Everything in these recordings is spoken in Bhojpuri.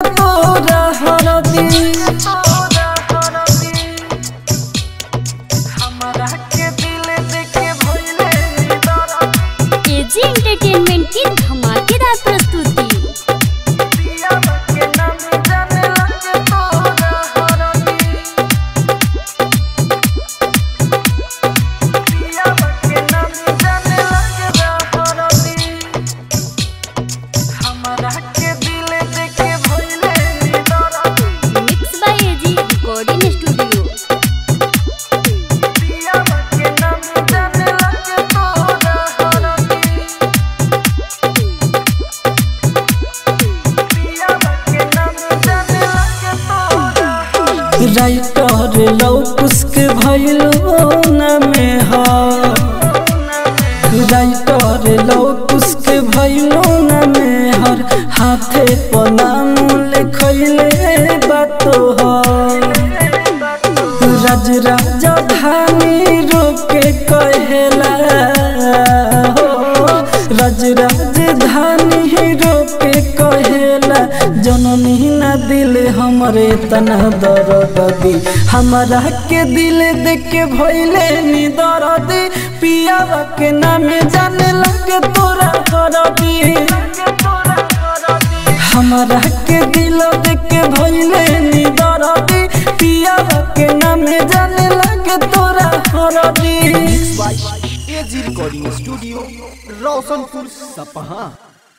तोरा हरदी हमरा के दिल देके भइले दर्द एजी एंटरटेनमेंट की धमाकेदार प्रस्तुति पियावा के नाम जाने लगे तोरा हरदी पियावा के नाम जाने लगे हरदी हमरा के दिल देके भइले दर्द mix by AG recording studio पियावा के नाम जाने लगे तोरा हरदी पियावा के नाम जाने लगे तोरा हरदी राइटर लौकुस के भइलो न में हा राइटर लौकुस के भइलो न में हर हाथे पनाम लिखइले बातो राज राजा धानी रोके कहेला हो राज राजधानी रोके कहेला जननी ना दिल हमरे तना दर्द दी हमरा के दिल देख के भइले नी दर्द पियावा के नाम जाने लगे तोरा करदी हमरा के दिल देख के भइले नी दर्दी पियावा के नाम जाने लगे तोरा हरदी एजी रिकॉर्डिंग स्टूडियो रोशनपुर सपहा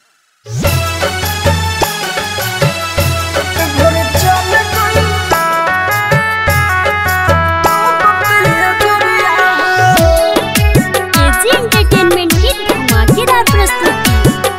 घरे चल गई एजी एंटरटेनमेंट की धमाकेदार प्रस्तुति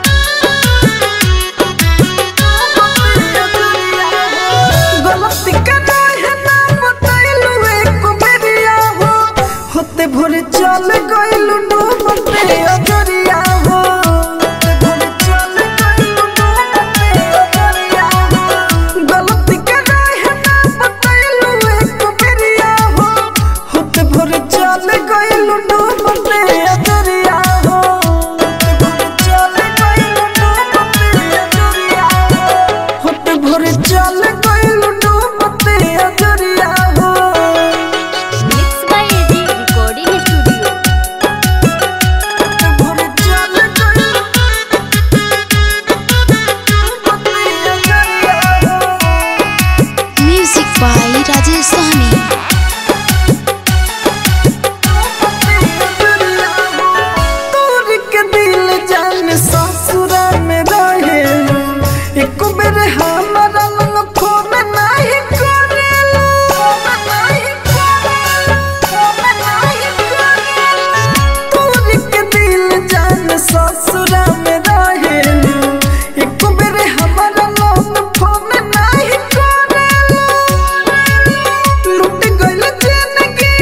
गलती करना है ना बतैलू एक बेरिया हो होते भोरे चल गइलू डूबते अजरिया हो होते भोरे चल गइलू डूबते अजरिया हो गलती करना है ना बतैलू एक बेरिया हो होते भोरे चल गइलू डूबते अजरिया हो होते भोरे चल गइलू डूबते अजरिया हो होते भोरे चल गइलू डूबते अजरिया हो mix by AG recording studio भोरे चल गइलू डूबते अजरिया हो म्यूजिक बाय राजेश सहनी तोर के दिल जान ससुरा में रहे एक बेर हमारा लंग फोन नहीं करेलो नहीं करेलो नहीं करेलो तोर के दिल जान ससुरा में रहे एक बेर हमारा लंग फोन नहीं करेलो लूट गइल जिंदगी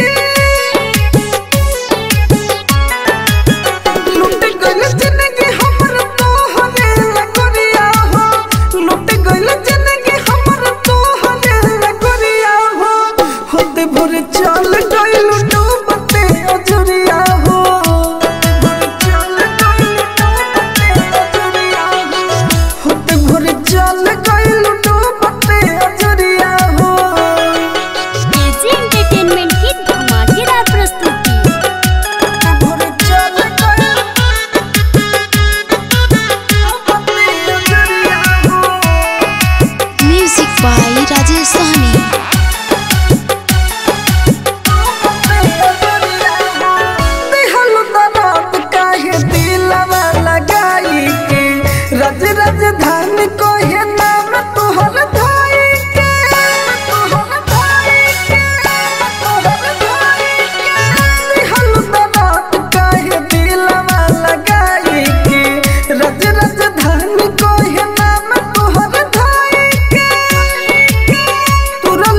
लूट गइल जिंदगी हमर तोहरे लगोरिया हो लूट गइल जिंदगी हमर तोहरे लगोरिया हो होते भोरे चल गइल डूबते अजरिया हो होते भोरे चल गइल डूबते अजरिया हो एजी एंटरटेनमेंट की धमाकेदार प्रस्तुति होते भोरे चल गइल डूबते अजरिया हो म्यूजिक बाय राजेश सहनी दिहलु दरात काहे दिलवा लगाई के रज राजधानी कोहे नाम तोहर धाई के तोहर धाई के तोहर धाई के दिहलु दरात काहे दिलवा लगाई के रज राजधानी कोहे नाम तोहर धाई के तुरल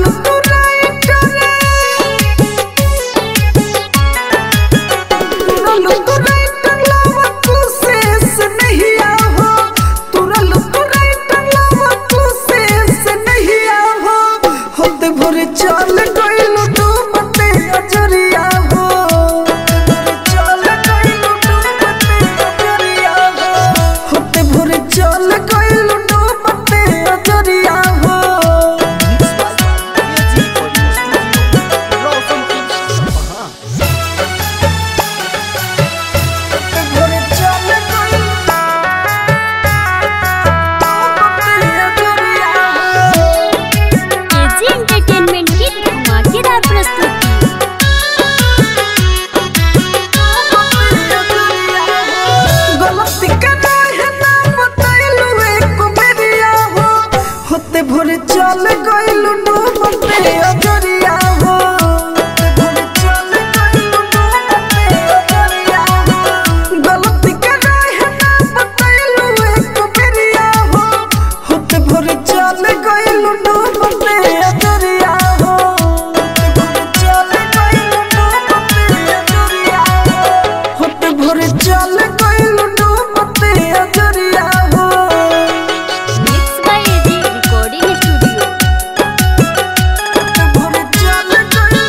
भोर चल गइलू डूबते अजरिया हो होते भोर चल गइलू डूबते अजरिया हो गलती के रहे ना बतैलू एक बेरिया हो होते भोर चल गइलू डूबते अजरिया हो होते भोर चल गइलू डूबते अजरिया हो होते भोर चल गइलू डूबते अजरिया हो mix by AG recording studio भोरे चल गइलू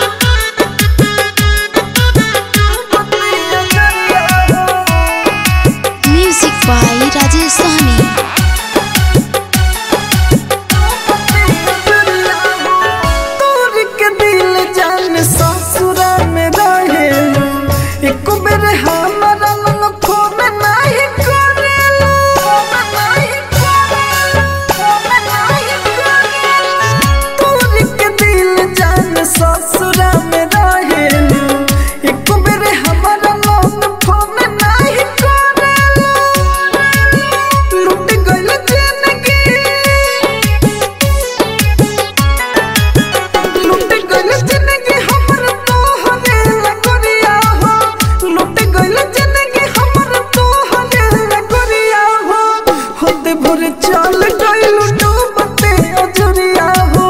डूबते अजरिया हो म्यूजिक बाय राजेश सहनी तोर के दिल जान ससुरा में रहे एक बेर हमारा लंग फोन नहीं करेलो नहीं तोर के दिल जान ससुरा में रहे एक बेर हमारा लंग फोन नहीं करेलो लुट गइल जिंदगी लुट गइल जिंदगी हमर तोहरे लगरिया हो लुट गइल जिंदगी हमर तोहरे लगरिया हो होते भोर चल गइल डूबते अजरिया हो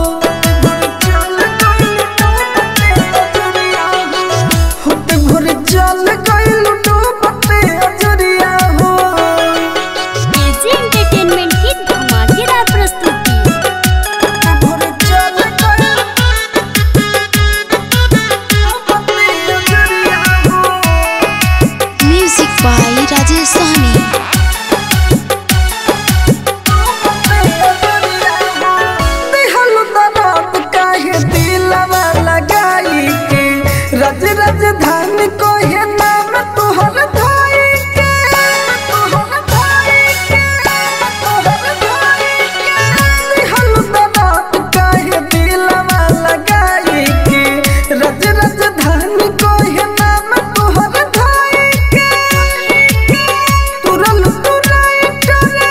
होते भोर चल गइल डूबते अजरिया हो एजी एंटरटेनमेंट की धमाकेदार प्रस्तुति भोर चल गइल डूबते अजरिया हो म्यूजिक बाय राजेश सहनी दिहल दरद काहे दिलवा लगाई के रज राजधानी कोहे नाम तोहर भाई के तोहर भाई के तोहर भाई के दिहल दरद काहे दिलवा लगाई के रज राजधानी कोहे नाम तोहर भाई के तुरल तुराई करे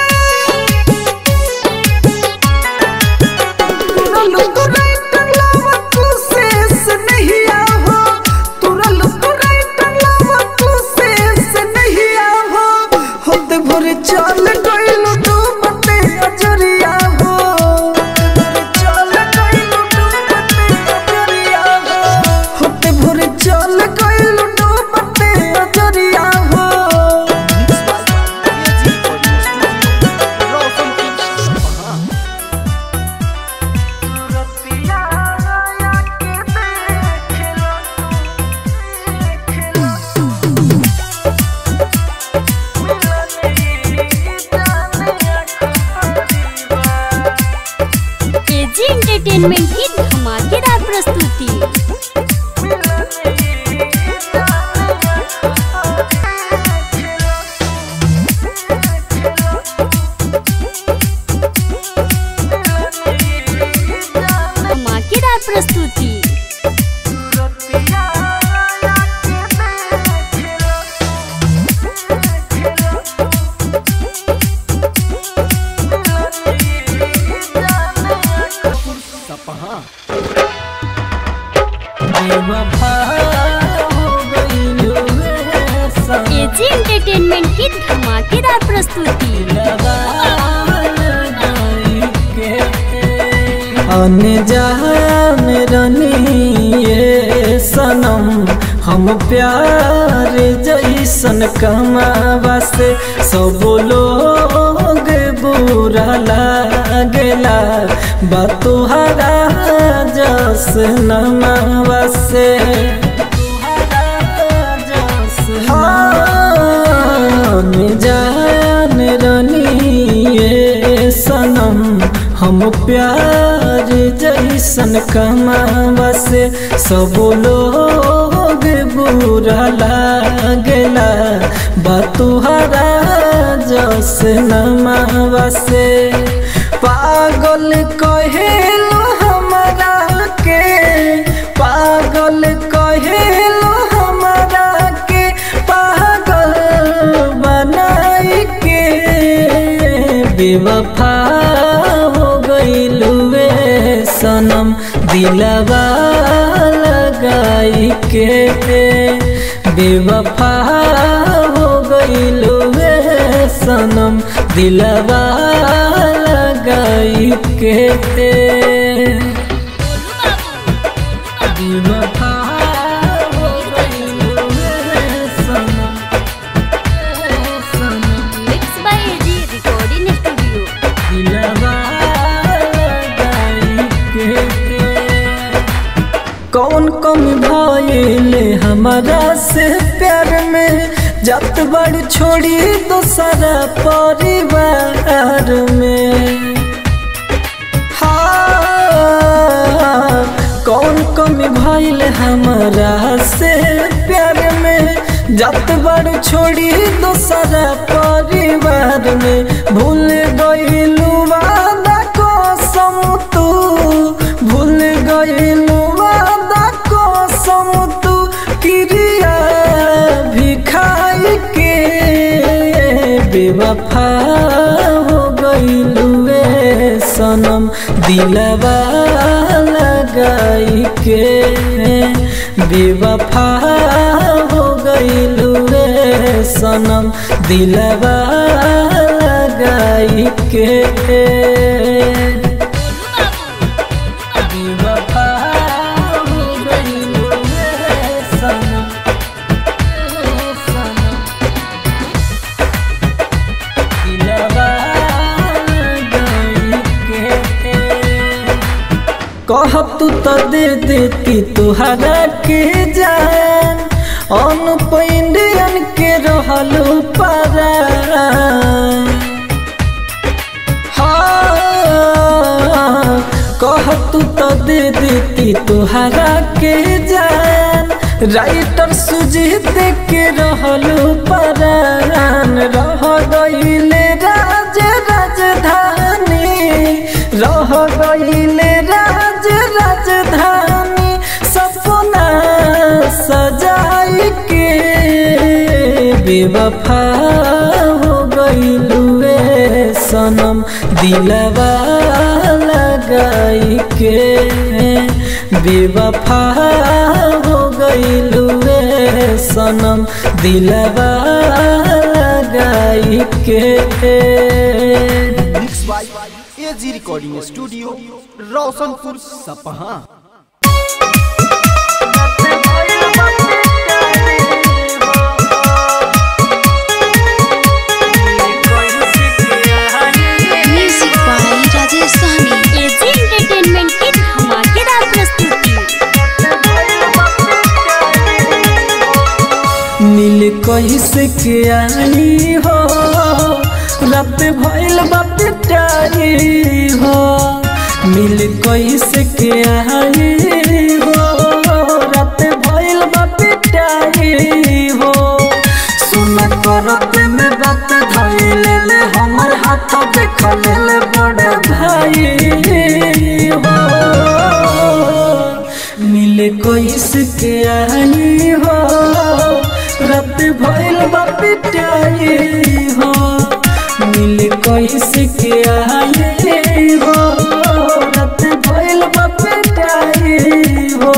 तुरल तुराई टंगलावा तू शेष नहीं आहो तुरल तुराई टंगलावा तू शेष नहीं आहो होते भोरे चल गइलू डूबते अजरिया हो चल गइलू डूबते अजरिया हो होते भोरे चल गइलू डूबते अजरिया हो एजी एंटरटेनमेंट की धमाकेदार प्रस्तुति धमाकेदार प्रस्तुति सपहा एजी एंटरटेनमेंट की धमाकेदार प्रस्तुति अनजान रनिए सनम हम प्यार जैसन कमावा से सब लोग बुरा लागेला बतुहरा जस नमावा से हाँ, जान रनिए सनम हम प्यार जैसन कमावा से सब लोग बुरा लागेला बतुहरा जस नमावा से पागल कहेलो हमरा के पागल कहेलो हमरा के पागल बनाई के बेवफा हो गईल दिलवा लगाई के बेवफा हो गईलू वे सनम दिलवा लगाई के बेवफा हो गईलू वे सनम सनम mix by AG recording studio दिलवा लगाई के कौन कमी भइले हमारा से प्यार में जत बड़ छोड़ी दोसरा परिवार में हाँ, कौन कमी भइल हमारा से प्यार में जत बड़ छोड़ी दोसरा परिवार में भूल गइलू वादा कसम तू भूल गइलू वादा कसम तू क्रिया भी खाई के बेवफा हो गइलू वे सनम दिलवा लगाई के बेवफा हो गइलू वे सनम दिलवा लगाई के बेवफा हो गइलू वे सनम सनम दिलवा लगाई के कहब तू तो दे देती तुहरा के जान अनुप इंडियन के रहलू पारा हाँ, कहब तू तो दे देती तुहरा के जान राइटर सुजीत के रहलू परान रह गईले राज राजधानी रह गईले राज राजधानी सपना सजाई के बेवफा हो गईलू वे सनम दिलवा लगाई के बेवफा हो गईलू वे सनम दिलवा लगाई के mix by AG recording studio Roshanpur Sapaha music by Rajesh Sahni AG entertainment की धमाकेदार प्रस्तुति नील कैसे के आई हो रात भइल बात टाई हो मिल कैसे के आई हो रात भइल बात टाई हो सुन करत में बात धइल ले हमर हाथ देख ले बड़ भाई हो मिले कैसे के आई हो रात भइल बा पिटाई हो मिले कैसे के आई हो रात भइल बा पिटाई हो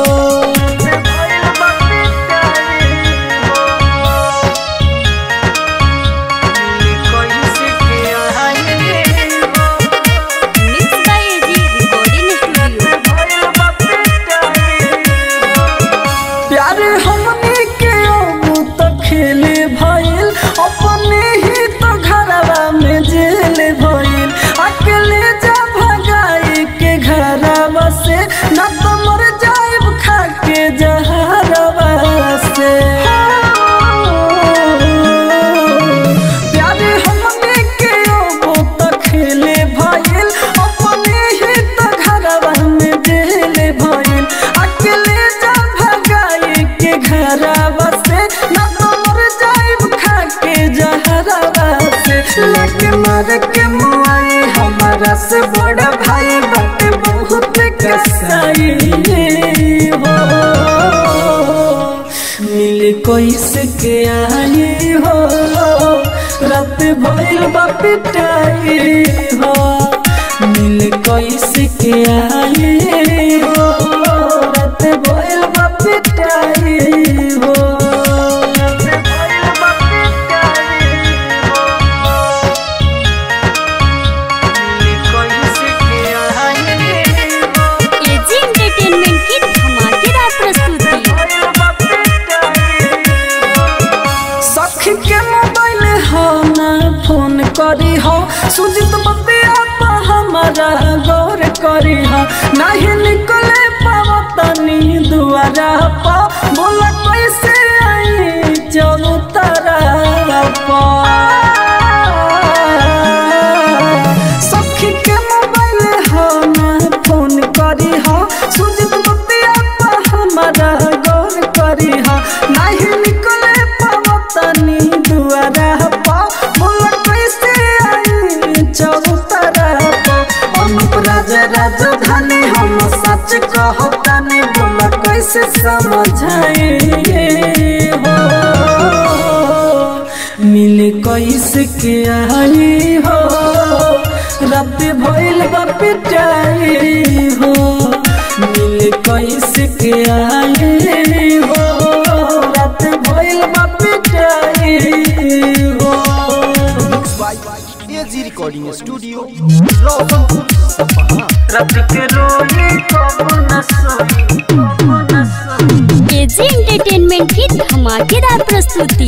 mix by AG recording studio प्यार हमने के अब तो खेले भइल अपने ही तो घरवा में जेल भइल अकेले जा भगाई के घरवा से ना तो मर जाइब खा के जहरवा से प्यार हमने के अब तो खेले भइल अपने ही तो घरवा में जेल भइल अकेले जा भगाई के घरवा से ना तो मर जाइब खा के जहरवा से लगे मर के मुआई हमारा से बड़ा भाई बात बहुत कसाई हो मिल कैसे के आई हो रात भइल बा पिटाई हो मिल कैसे के आई हो सुजित बतिया पा हमारा गौर करी हा नहीं निकले पावतनी दुआरा पा बोला कैसे आई चलू तारा पा सखी के मोबाइल हो ना फोन करी हा सुजित बतिया पा हमारा गौर करी हा नहीं निकले पावतनी दुआरा पा बोला कैसे आई चलू तारा पा अनुप राजा राजधानी हम सच कहतानी बोला कैसे समझाए हो मिले कैसे के आई हो रात भइल बा पिटाई हो मिले कैसे के आई हो रात भइल बा पिटाई हो mix by AG recording studio Roshanpur Sapaha रात के रोई कब न सोई कब न सोई एजी एंटरटेनमेंट की धमाकेदार प्रस्तुति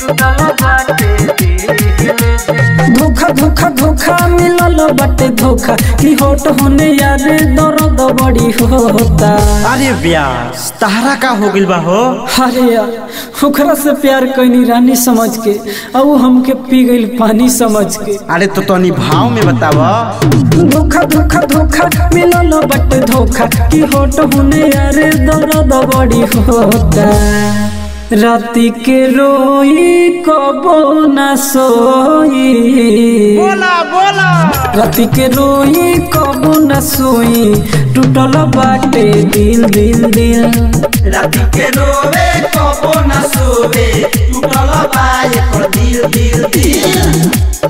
धोखा धोखा धोखा मिलल बटे धोखा की होट होने यार दर्द बड़ी होता अरे व्यास तहरा का हो गइल बा हो अरे यार ओकरा से प्यार कैनी रानी समझ के अब वो हमके पी गई पानी समझ के अरे तो तनी भाव में बताव धोखा धोखा धोखा मिलल बटे धोखा की होट होने यार दर्द बड़ी होता राती के रोई कबो न सोई बोला बोला राती के रोई कबो न सोई टूटल बाटे दिल दिल दिल राती के रोवे कबो न सोवे टूटल बा एकर दिल दिल दिल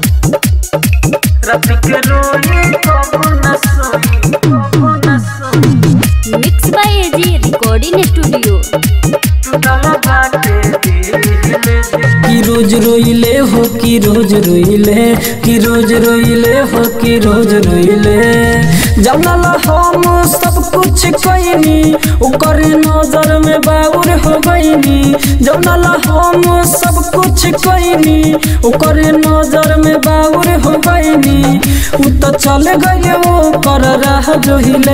राती के रोई कबो न सोई कबो न सोई mix by AG recording studio टूटल बाटे दिल दिल की रोज रोइले हो कि रोज रोइले कि रोज रोइले हो कि रोज रोइले जानल हम सब कुछ कइनी ओकर नजर में बाउर हो गइनी जानल हम सब कुछ कइनी ओकर नजर में बाउर हो गइनी उ तो चल गए वो कर रहा जोहिले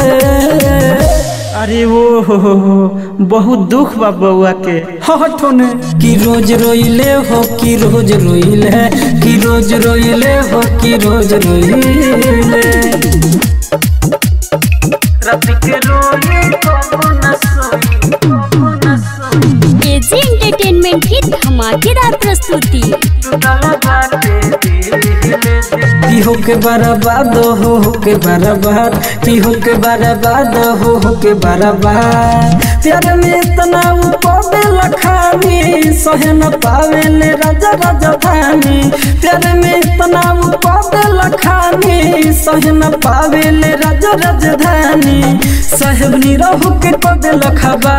अरे वो हो हो हो बहुत दुख बा बउआ के हटने कि रोज रोइले हो कि रोज रोइले कि रोज रोइले हो कि रोज रोइले रात के रोइले कबो न सोई कबो न सोई एजी एंटरटेनमेंट की धमाकेदार प्रस्तुति की हो के बर्बाद हो हो के बर्बाद की हो के बर्बाद हो हो के बर्बाद प्यार में इतना उपदे लखानी सहे न पावे ले राजा राजा धानी प्यार में इतना उपदे लखानी सहे न पावे ले राजा राजधानी साहेब निरहु के पदे लखबा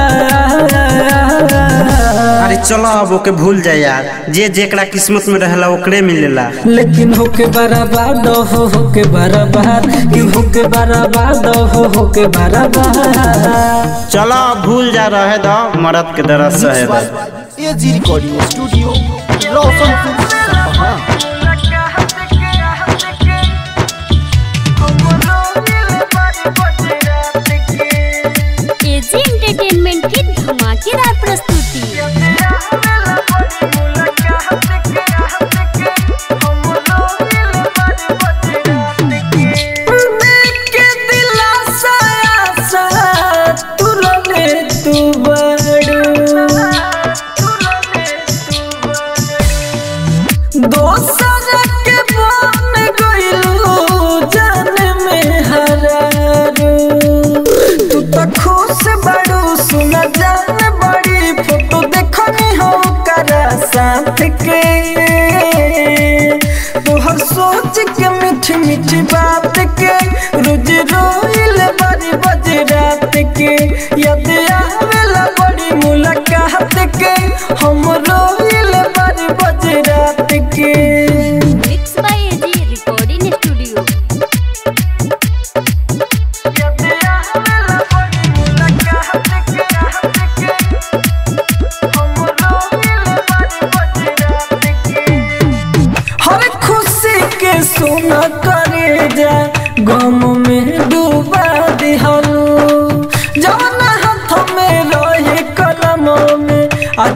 अरे चलो अब ओके भूल जाए यार जे जेकरा किस्मत में रहला ओकरे मिलेला लेकिन होके बर्बाद हो होके बर्बाद कि होके बर्बाद हो होके बर्बाद चलो अब भूल जा रहे दो मरद के दर्द सहे दो एजी रिकॉर्डिंग स्टूडियो रोशनपुर सपहा एजी एंटरटेनमेंट की धमाकेदार प्रस्तुति देख के दिलासा आशा तुरने तू बड़ू दोसर के बन गइलू जान में हरारू तू तो खुश बड़ू सुन जान बड़ी फोटो देखनी हो करा साथ के तोहर सोच के मीठी मीठी बात के रोज रोइल बड़ी बज रात के याद आवेला बड़ी मुलाकात के हम रोइल बड़ी बज रात के mix by AG recording studio याद आवेला बड़ी मुलाकात के हम रोइल बड़ी बज रात के हर खुशी के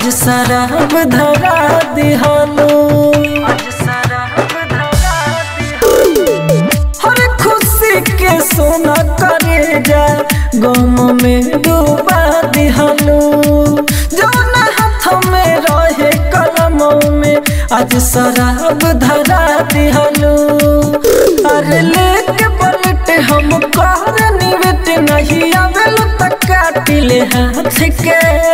शराब धरा दिहलो आज शराब धरा हर खुशी के सोना करे जा गम में डूबा दिहलो जौन हाथ में रहे कलम में आज शराब धरा दिहलो अरे लेके पलट हम कर निवेट नहीं आवेल तक काटिले हाथ के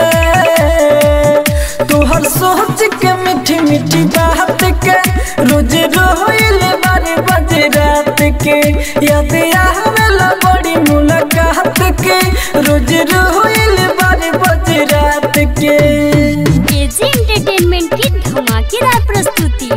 तोहर सोच के मीठी मीठी बात के रोज रोइल बारे बजे रात के याद आवेला बड़ी मुलाकात के रोज रोइल बारे बजे रात के एजी एंटरटेनमेंट की धमाकेदार प्रस्तुति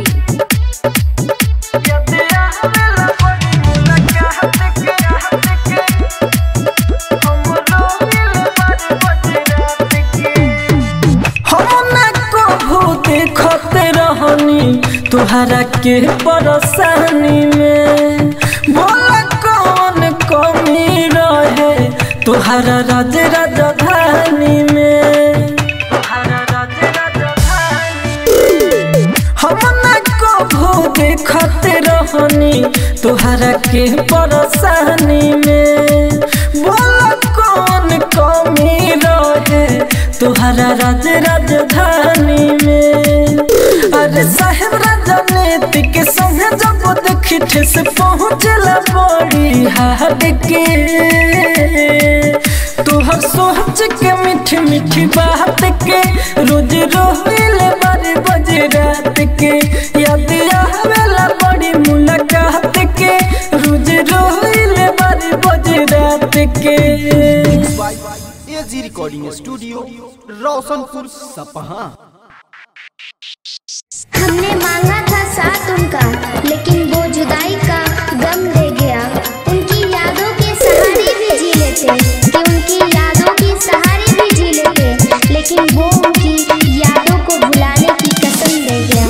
याद आवेला बड़ी मुलाकात के रात के हम रोइल बारे बजे रात के हम ना कभू देखत रहनी तुहरा के परेशानी में बोला कौन कमी रहे तुहरा राज राजधानी में तुहरा राज राजधानी हम ना कभू देखत रहनी तुहरा के परेशानी में बोला कौन कमी रहे तुहरा राज राजधानी में अरे साहेब राजनीति के संग जब देखी ठेस पहुँचला बड़ी हाट के तुहर सोच के मीठी मीठी बात के रोज रोहिल बारे बजे रात के याद आवेला बड़ी मुलाकात के रोज रोहिल बारे बजे रात के एजी रिकॉर्डिंग स्टूडियो रोशनपुर सपहा हमने मांगा था साथ उनका लेकिन वो जुदाई का गम दे गया उनकी यादों के सहारे भी जी लेते कि उनकी यादों के सहारे भी जी लेते लेकिन वो उनकी यादों को भुलाने की कसम दे गया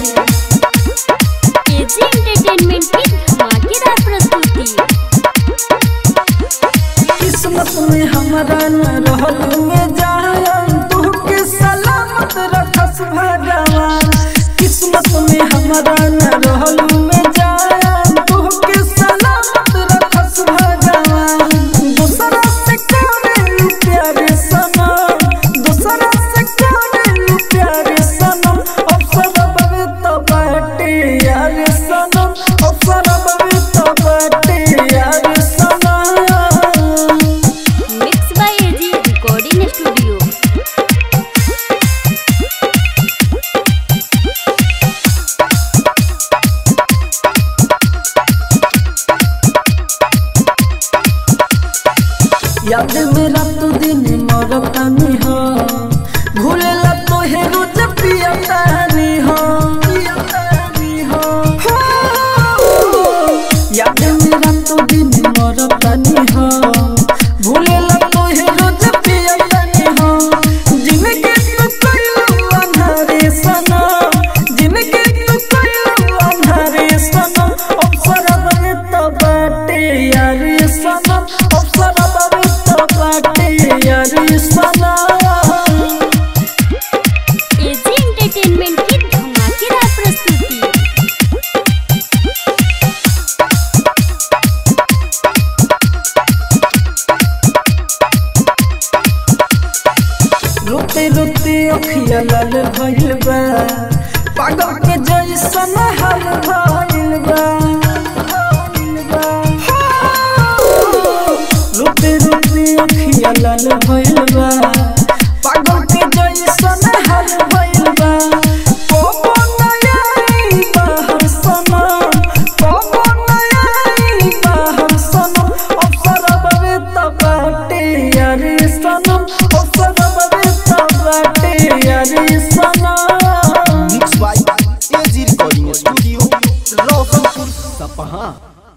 एजी एंटरटेनमेंट की धमाकेदार प्रस्तुति किस्मत में हमारा न रहल में जान तू के सलामत रखस भगवान किस्मत में हमारा न रहल में जान तू के सलामत रखस भगवान दूसरा से करे प्यारे सनम दूसरा से करे प्यारे सनम अवसर बवे तो बाटे यार सनम अवसर बवे तो बाटे यार सनम mix by AG recording studio याद मेरा तो दिन मरतानी हो भूलेला तो हे रोज पियतानी हो पियतानी हो याद मेरा तो दिन मरतानी हो भूलेला तो हे रोज पियतानी हो जिनके तू कइलो अंधारे सनम जिनके तू कइलो अंधारे सनम अवसर बने तो बाटे यार सनम अवसर बने तो बाटे यार सनम एजी एंटरटेनमेंट की धमाकेदार प्रस्तुति रोते रोते अखिया लाल भइल बा पागल के जैसन हाल भइल बा रोते रोते अखिया लाल भइल बा पागल के जैसन हाल भइल बा कोबो नयाई बाहर सनम कोबो नयाई बाहर सनम अवसर बवे तबाटे यार सनम अवसर बवे तबाटे यार सनम mix by AG recording studio Roshanpur सपहा